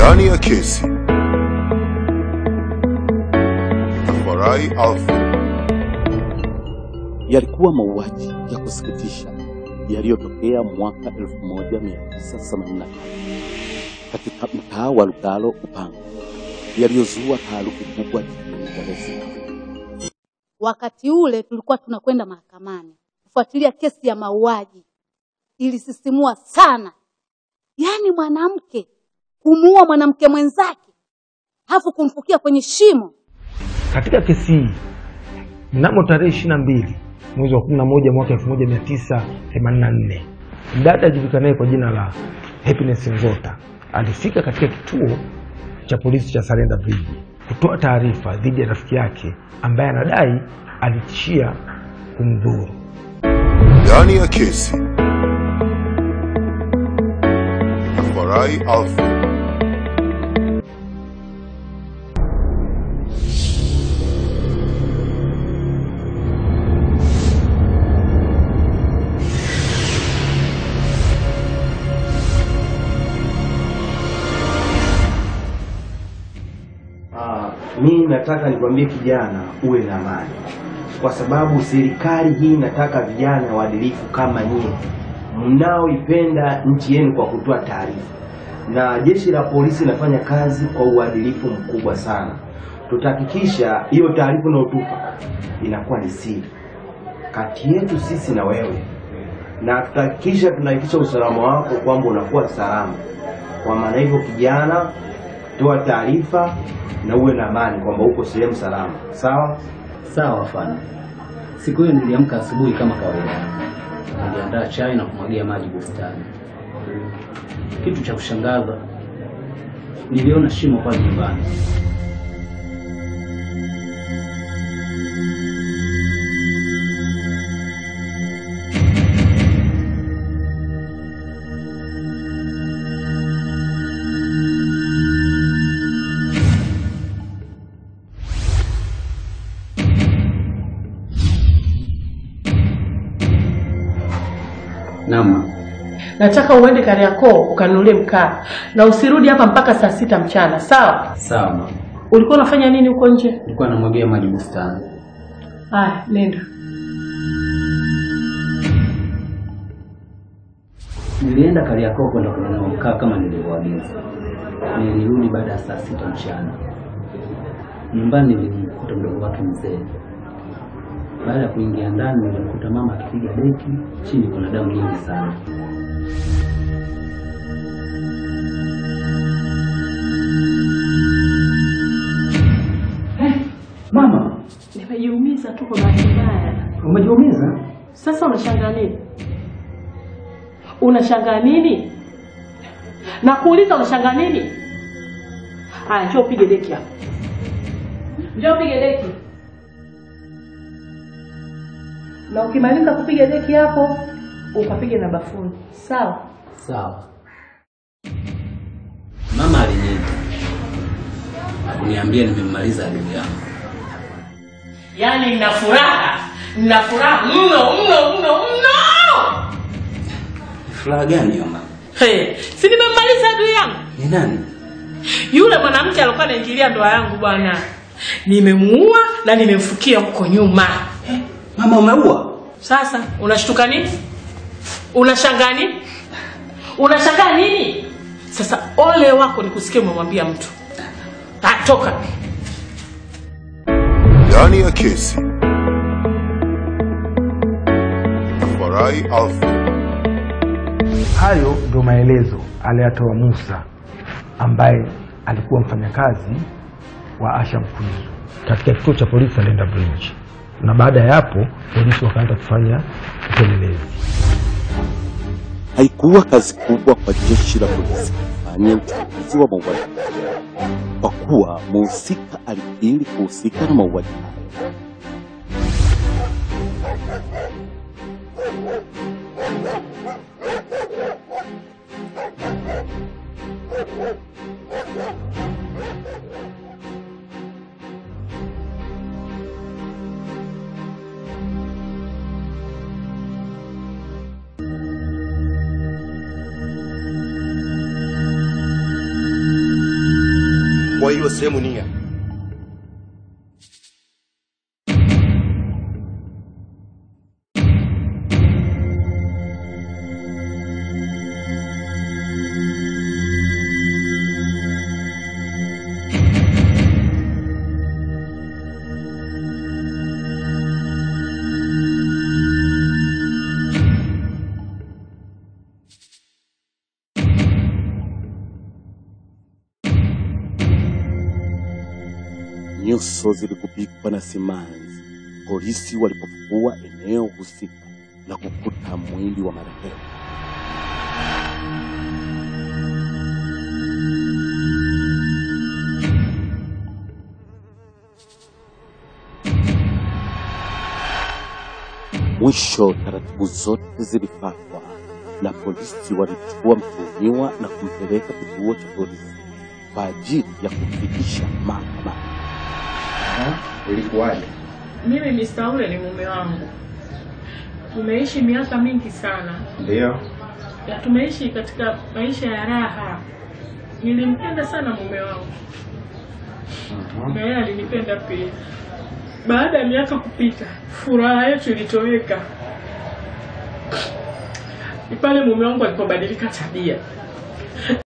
Ndani ya kesi Farai Alfred yalikuwa mauaji ya kusikitisha yaliyotokea mwaka 1985 katika mtaa wa Lugalo Upanga, yaliyozua taharuki kubwa jijini Dar es Salaam. Wakati ule tulikuwa tunakwenda mahakamani kufuatilia kesi ya mauaji, ilisisimua sana. Yaani mwanamke kumuua mwanamke mwenzake halafu kumfukia kwenye shimo. Katika kesi hii mnamo tarehe ishirini na mbili mwezi wa kumi na moja mwaka elfu moja mia tisa themanini na nne mdada ajulikanaye kwa jina la Happiness Nzota alifika katika kituo cha polisi cha Sarenda Bridge kutoa taarifa dhidi ya rafiki yake ambaye anadai alitishia kumdhuru. Ndani ya kesi Farai Alfred Ah, mi nataka nikwambie kijana uwe na amani, kwa sababu serikali hii inataka vijana waadilifu kama nyie mnaoipenda nchi yenu kwa kutoa taarifa, na jeshi la polisi linafanya kazi kwa uadilifu mkubwa sana. Tutahakikisha hiyo taarifa unayotupa inakuwa ni siri kati yetu sisi na wewe, na tutahakikisha tunahakikisha usalama wako kwamba unakuwa salama. Kwa maana hivyo, kijana, toa taarifa na uwe na amani kwamba uko sehemu salama, sawa? Sawa afande. Siku hiyo niliamka asubuhi kama kawaida, niliandaa chai na kumwagia maji bustani. Kitu cha kushangaza, niliona shimo pale nyumbani. Naam. Nataka uende Kariakoo ukanunulie mkaa na usirudi hapa mpaka saa sita mchana, sawa? Sawa mama. Ulikuwa unafanya nini huko nje? Nilikuwa namwagia maji bustani. Haya, nenda. Nilienda Kariakoo kwenda kununua mkaa kama nilivyoagiza. Nilirudi baada ya saa sita mchana. Nyumbani nilimkuta mdogo wake mzee. Baada ya kuingia ndani, nilimkuta mama akipiga deki, chini kuna damu nyingi sana. Mama, Nimejiumiza tu kwa bahati mbaya. umejiumiza? Sasa unashangaa nini? Unashangaa nini? Na kuuliza unashangaa nini? Haya, njoo upige deki hapo. Njoo upige deki. Na ukimaliza kupiga deki hapo, ukapige na bafuni. Sawa? Sawa. Mama aliniita akuniambia nimemmaliza adui yangu. Yaani nina furaha, nina furaha mno mno mno mno. Furaha gani hiyo mama? Hey, si nimemmaliza adui yangu? Ni nani? Yule mwanamke alikuwa anaingilia ndoa yangu bwana. Nimemuua na nimemfukia huko nyuma. Mama umeua? Sasa unashtuka nini? Unashangaa nini? Unashangaa nini? Sasa ole wako nikusikie umemwambia mtu. Ah, toka. Ndani ya kesi Farai Alfred Hayo ndio maelezo aliyatoa Musa ambaye alikuwa mfanyakazi wa Asha Mkwizu katika kituo cha polisi Salenda Bridge, na baada ya hapo polisi wakaanza kufanya upelelezi. Haikuwa kazi kubwa kwa jeshi la polisi kufanya uchunguzi wa mauaji hayo, kwa kuwa mhusika alikiri kuhusika na mauaji hayo. wa hiyo sehemu nia. Nyuso ziligubikwa na simanzi polisi walipofukua eneo husika na kukuta mwili wa marehemu. Mwisho taratibu zote zilifuatwa na polisi walichukua mtuhumiwa na kumpeleka kituo cha polisi kwa ajili ya kumfikisha mahakamani. Ilikuwaje? Mimi Mr. ule ni mume wangu, tumeishi miaka mingi sana Ndio. ya tumeishi katika maisha ya raha. Nilimpenda sana mume wangu na yeye alinipenda pia. Baada ya miaka kupita, furaha yetu ilitoweka. Ni pale mume wangu alipobadilika tabia.